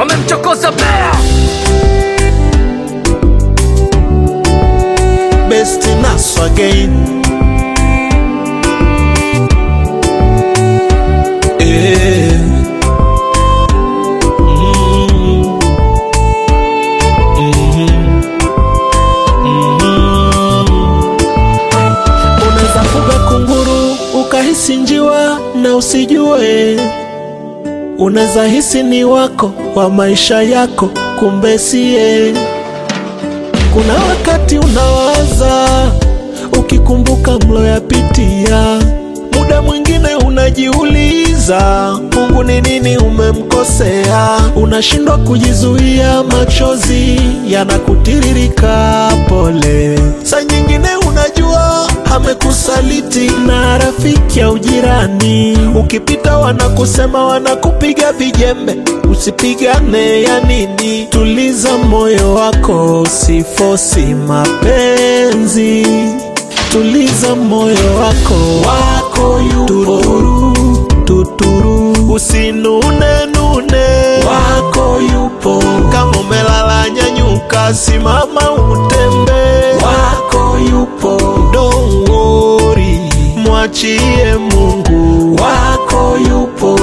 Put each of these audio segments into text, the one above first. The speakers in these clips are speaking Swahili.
wamemchokoza bea best nas again Eh. Mm. Mhm. Mhm. Unaweza fuga kunguru ukahisi njiwa na usijue, unaweza hisi ni wako wa maisha yako, kumbe siye. Kuna wakati unawaza ukikumbuka mloyapitia, muda mwingine unajiuliza Mungu ni nini umemkosea, unashindwa kujizuia, machozi yanakutiririka, pole. Saa nyingine unajua amekusaliti na rafiki au jirani, ukipita wanakusema, wanakupiga vijembe, usipigane ya nini? Tuliza moyo wako, usifosi mapenzi, tuliza moyo wako, wako yupo tuturu, tuturu, usinune nune, wako yupo. Kama umelala nyanyuka, simama utembe, wako yupo. Don't worry, mwachie Mungu, wako yupo.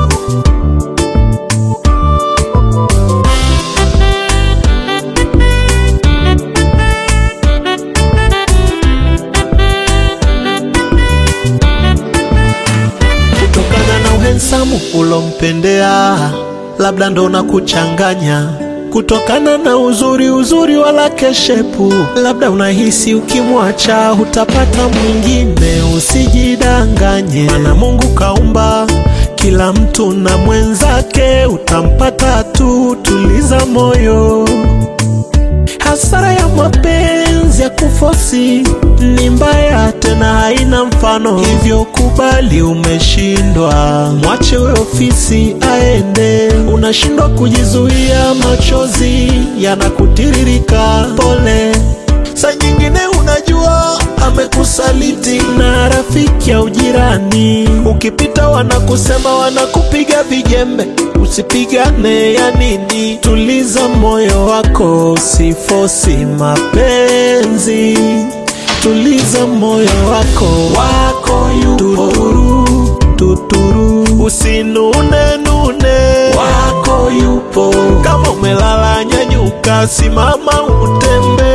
kutokana na uhensamu ulompendea, labda ndo na kuchanganya kutokana na uzuri uzuri wala keshepu, labda unahisi ukimwacha utapata mwingine. Usijidanganye, maana Mungu kaumba kila mtu na mwenzake, utampata tu. Tuliza moyo. Hasara ya mapenzi ya kufosi ni mbaya, tena haina mfano, hivyo kubali umeshindwa, mwache we ofisi aende. Unashindwa kujizuia, machozi yanakutiririka, pole. Saa nyingine unajua amekusaliti na rafiki au jirani, ukipita wanakusema, wanakupiga vijembe, usipigane ya nini? Tuliza moyo wako, usifosi mapenzi, tuliza moyo wako, wako yupo tuturu, tuturu, usinune nune, wako yupo. Kama umelala nyanyuka, simama utembe